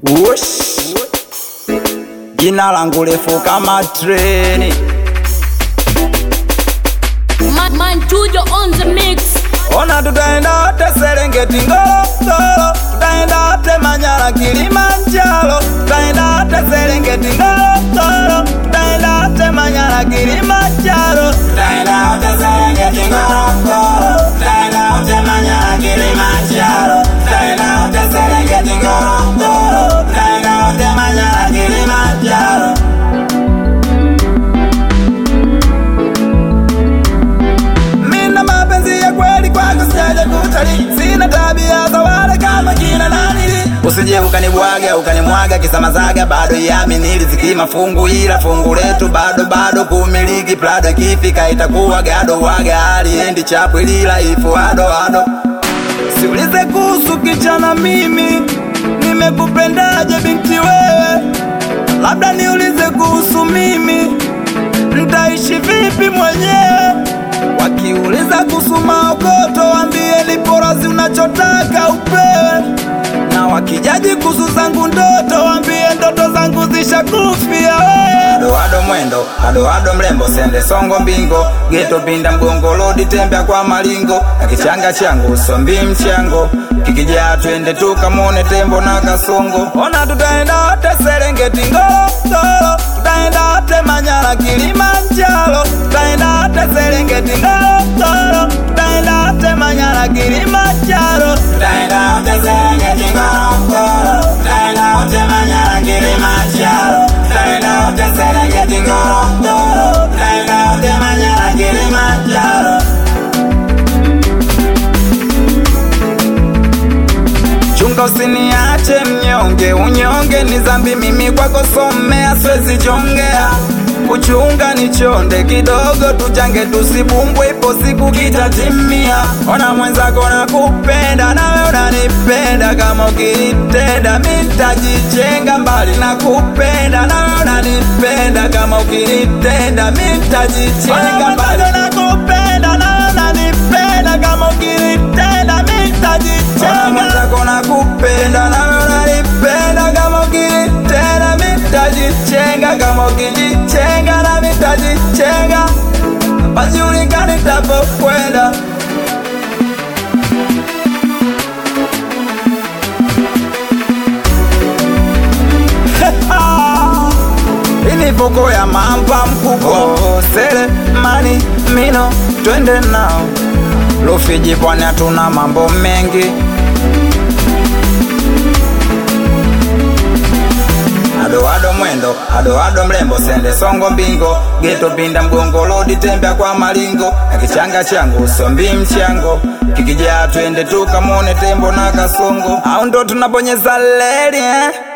Ush. Jina langu refu kama treni, Man, man Tujo on the mix. ona tutaenda wote Serengeti, Ngorongoro, tutaenda wote Manyara, Kilimanjaro, tutaenda wote Serengeti, Ngorongoro, tutaenda wote Manyara, Kilimanjaro, tutaenda wote Serengeti, Ngorongoro, tutaenda wote Manyara, Kilimanjaro, tutaenda wote Serengeti, Ngorongoro, tutaenda wote Manyara, Kilimanjaro. Mina mapenzi ya kweli kwako sijaja kutalii, sina tabia za wale kama kina nanili. Usije ukanibwaga ukanimwaga kisamazaga, bado yamini riziki mafungu, ila fungu letu bado bado kumiliki. Prado ikifika itakuwa gado waga, aliendi chapu ilila ifu ado ado. Siulize kuhusu kichana, mimi nimekupendaje binti wewe, labda niulize kuhusu mimi ntaishi vipi mwenyewe. Wakiuliza kuhusu maokoto, wambie lipo razi unachotaka upewe, na wakijaji kuhusu zangu ndoto, wambie ndoto zangu zishakufia wewe. Ado ado mwendo, ado ado mrembo, sende songo mbingo, geto pinda mgongo, lodi tembea kwa malingo, na kichanga changu sombi mchango, kikijaa twende tukamone tembo na kasongo. Ona tutaenda wote Serengeti, Ngorongoro, tutaenda wote Manyara, Kilimanjaro, tutaenda wote Serengeti, Ngorongoro, tutaenda wote Manyara, Kilimanjaro, tutaenda wote Serengeti, Ngorongoro, tutaenda wote Manyara, Kilimanjaro, tutaenda wote Serengeti, Ngorongoro, tutaenda wote Manyara, Kilimanjaro. Chunga usiniache mnyonge, unyonge ni dhambi, mimi kwako somea, siwezi jongea. Kuchunga ni chonde kidogo, tuchange tusibumbwe, ipo siku kitatimia. Ona mwenzako nakupenda, nawe unanipenda, kama ukinitenda mi nitajichenga mbali na kupenda, nawe unanipenda, kama ukinitenda mi nitajichenga mbali nakupenda, nawe unanipenda, kama ukinitenda mi nitajichenga mwenzako nakupenda, nawe unanipenda, kama ukinitenda mi nitajichenga, kama ukinijichenga nami nitajichenga, pajulikani tapokwenda Ini voko ya mamba mkubwa Sele mani mino twende nao Rufiji pwani hatuna mambo mengi Ado ado mwendo, ado ado mrembo, sende songo mbingo, geto pinda mgongo, lodi tembea kwa malingo, na kichanga changu sombi mchango, kikijaa twende tukamone tembo na kasongo, au ndo tunabonyeza leli eh?